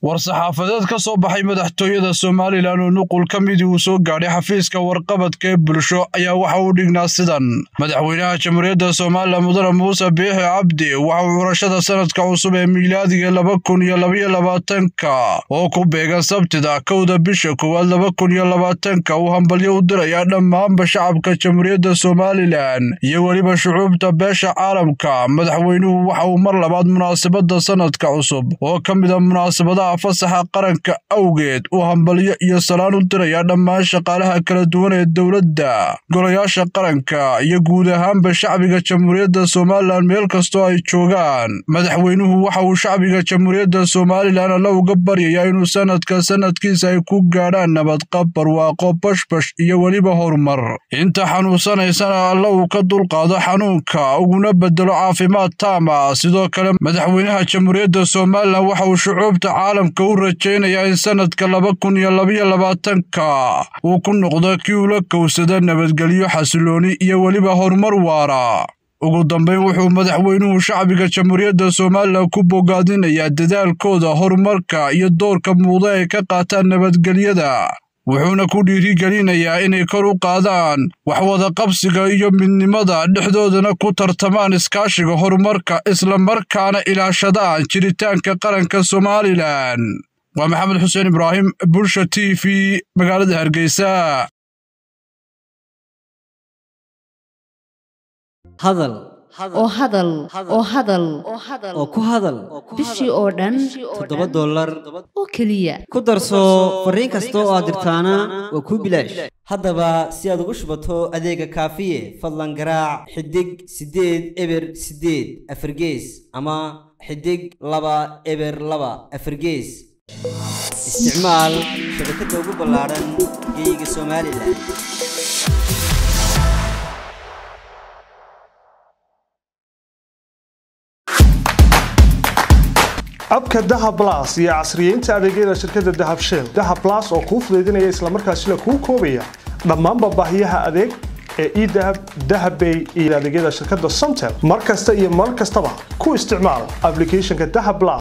war-saxaafadeed ka soo baxay madaxtooyada somalilan oo nuqul ka midii uu soo gaadhay xafiiska warqabadka ee bulsho ayaa waxa uu dhignaa sidan madaxweynaha jamhuuriyadda somalilan mudane muuse biixi cabdi waxa uu curashada sanadka cusub ee miilaadiga laba kun iyo labaiyo labaatanka oo ku beegan sabtida kowda bisha koowaad laba kun iyo labaatanka uu hambalyo u dirayaa dhammaanba shacabka jamhuuriyadda somalilan iyo weliba shucuubta beesha caalamka madaxweynuhu waxa uu mar labaad munaasabadda sanadka cusub oo ka mid a munaasabadaha fasaxa qaranka awgeed uu hambalyo iyo salaan u dirayaa dhammaan shaqaalaha kala duwan ee dowladda golayaasha qaranka iyo guud ahaanba shacbiga jamhuuriyadda somalilan meel kastoo ay joogaan madaxweynuhu waxa uu shacbiga jamhuuriyadda somalilan alla uga baryayaa inuu sanadka sanadkiisa ay ku gaadhaan nabadqab barwaaqo bashbash iyo weliba horumar inta xanuunsanaysana alla uu ka dulqaado xanuunka uguna bedelo caafimaad taama sidoo kale madaxweynaha jamhuuriyadda somalilan waxa uu shucuubta caalamka u rajaynayaa in sanadka laba kun iyo labaiyo labaatanka uu ku noqdo kii ula kowsada nabadgelyo xasilooni iyo weliba horumar waara ugu dambayn wuxuu madaxweynuhu shacbiga jamhuuriyadda somalilan ku bogaadinayaa dadaalkooda horumarka iyo doorka muuqda ay ka qaataan nabadgelyada wuxuuna ku dhiirigelinayaa inay kor u qaadaan waxwada qabsiga iyo midnimada dhexdoodana ku tartamaan iskaashiga horumarka islamarkaana ilaashadaan jiritaanka qaranka somalilan waa maxamed xuseen ibraahim bulsha t v magaalada hargeysa hadal oo hadal oo hadal oo ku hadal bishii oo dhan toddoba dollar oo keliya ku darso fariin kasta oo aad dirtaana waa kuu bilaash haddaba si aad ugu shubato adeega kaafiye fadlan garaac xidig siddeed eber siddeed afargees ama xidig laba eber laba afargees isticmaal shabakadda ugu ballaadhan geeyiga somalilan abka dahab blas iyo casriyeynta adeegyada shirkadda dahab shell dahab blas oo kuu fudaydinaya islamarkaasina kuu koobaya dhammaanba baahiyaha adeeg ee edahab dahabbay iyo adeegyada shirkadda somtel mar kasta iyo mar kastaba ku isticmaal aplicathonka dahab blas